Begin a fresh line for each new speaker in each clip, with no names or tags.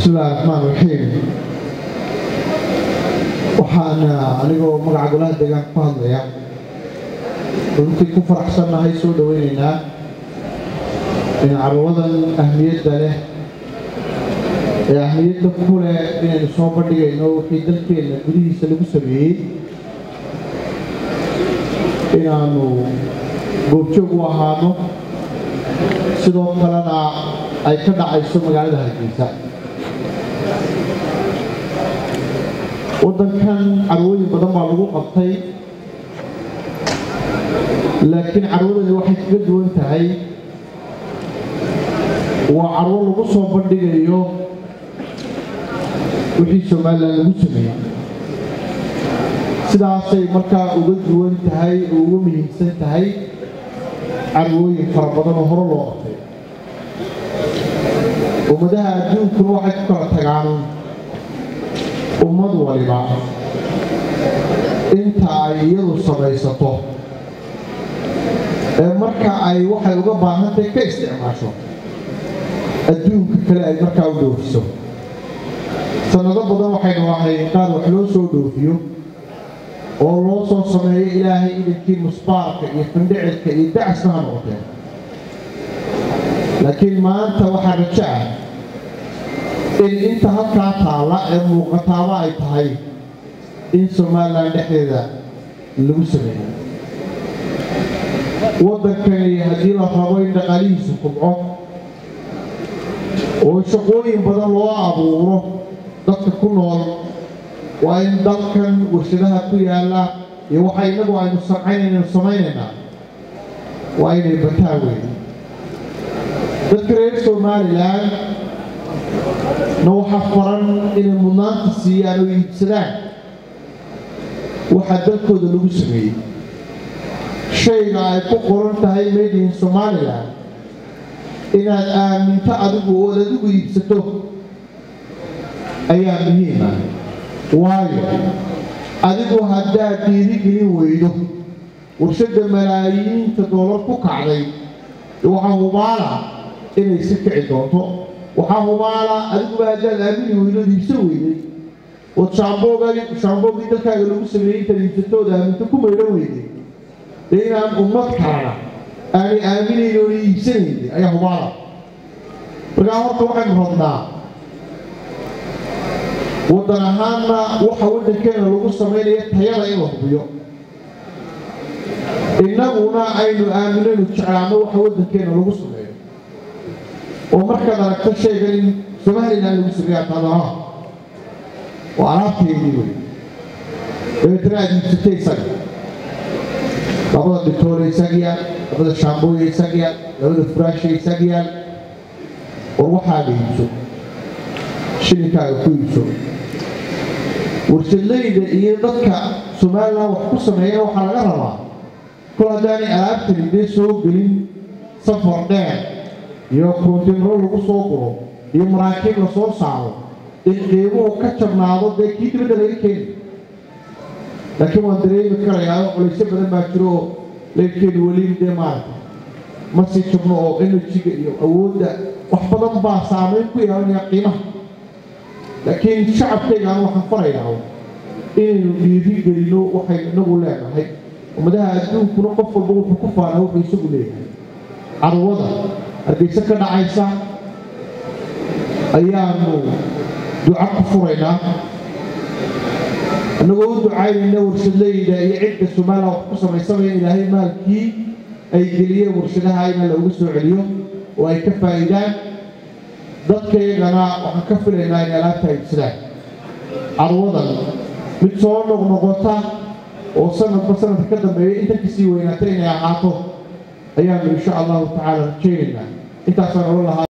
bismillahi raxmaan raxiim waxaan anigoo magaca golaha deegaanka ku hadlaya runtii ku faraxsannahay soo dhoweynaynaa in carwadan ahmiyadda leh ee ahmiyadda ku leh inaynu soo bandhigayno wixii dalkeenna gudihiisa lagu sameeyey inaanu goobjoog u ahaano sidoo kalena ay ka dhacayso magaalada hargeysa waddankan carwooyin badan baa lagu qabtay laakiin carwadani waxay kaga duwan tahay waa carwo lagu soo bandhigayo wixii somalilan lagu sameeyey sidaasay markaa uga duwan tahay oo uga muhiimsan tahay carwooyin fara badan oo hore loo qabtay ummadaha adduunkuna waxay ku kala tagaan ummad waliba inta ay iyadu samaysato ee marka ay waxay uga baahantahay ka isticmaasho adduunka kale ay markaa u dhoofiso sannado badan waxaynu ahay qaar wax loo soo dhoofiyo oo loo soo sameeyo ilaahay idankii musbaarka iyo findhicilka iyo dacasna ha noqoteen laakiin maanta waxaa rajo ah in inta halkaa taalla ee muuqataaba ay tahay in somalilan dhexdeeda lagu sameeyo waddankani haddii la rabo in dhaqaalihiisu kubco oo shaqooyin badan loo abuuro dadka ku nool waa in dalkan warshadaha ku yaalla iyo waxa innagu aynu sancaynaynu samaynaynaa waa inay bataa weyn dadka reer somalilan na waxaa faran inay mudnaanta siiyaan oo iibsadaan waxaa dalkooda lagu sameeyey shayga ay ku qoran tahay made in somalilan inaad aaminto adigu ood adigu iibsato ayaa muhiima waayo adigu haddaad dhiirigelin weydo warshadda malaayiinta doolar ku kacday waxaa hubaala inay si kici doonto waxaa hubaala adiguba haddaad aamini weydood iibsan weyday ood shaamboogii dalkaaga lagu sameeyey intaad iibsatooda aaminto ku maydhan weyday dee inaan ummad kalena aanay aaminayn oona iibsanaynin ayaa hubaala markaa horta waxaynu rabnaa waddan ahaanna waxa waddankeena lagu samaynaya tayada in la hubiyo innaguna aynu aaminaynu jeclaano waxa waddankeena lagu sameeyo oo markaad aragto shaygan in somalilan lagu sameeya tadanaha oo alaabteedii wey dabeetana aad iibsatay isaga labada dhitoole isaga yaal labada shaambooya isaga yaal labada furaasha isaga yaal war waxaaga iibso shilinkaaga ku iibso warshadlayda iyo dadka somalilan wax ku sameeya waxaa laga rabaa kol haddaanay alaabtani dee soo gelin safar dheer iyo kontinaro lagu soo guro iyo maraakiib la soo saaro in qiimuhu ka jabnaado dee kii dibadda laga keeni laakiin waan dareemi karayaa culaysyo badan baa jiro oo leyrkeedu weli dee maarata ma sii jabno oo enerjiga iyo awoodda wax badan baa saamayn ku yeelanaya qiimaha laakiin shacabkaygaan waxaan farayaa inaynu dhiiri gelino waxaynu inagu leenahay ummadaha adduunkuna qof walba wuxuu ku faanaa wuxuu isagu leeyahay carwada hargeyse ka dhacaysa ayaanu duco ku furaynaa annagoo u ducaynayna warshadlayda iyo cidda somalilan wax ku samaysamaya ilaahay maalkii ay geliyeen warshadaha ina looga soo celiyo oo ay ka faa'iidaan dadkaygana waxaan ka filaynaa inay alaabta iibsadaan carwadan mid soo noqnoqota oo sanadba sanadka ka dambeeya inta kasii weynaata inay ahaato ayaanu insha allahu tacaala rajaynaynaa intaasaan ohan lahaa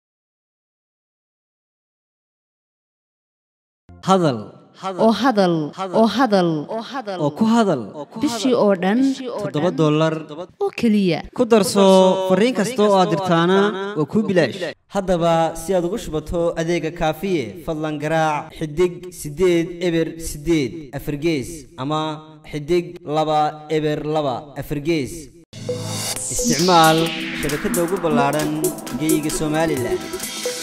hadal
oo hadal oo hadal
oo ku hadal
bishii oo dhan
toddoba dollar
oo keliya
ku darso fariin kasta oo aad dirtaana waa kuu bilaash haddaba si aad ugu shubato adeega kaafiye fadlan garaac xidig siddeed eber siddeed afargees ama xidig laba eber laba afargees isticmaal shabakadda ugu ballaadhan geeyiga somalilan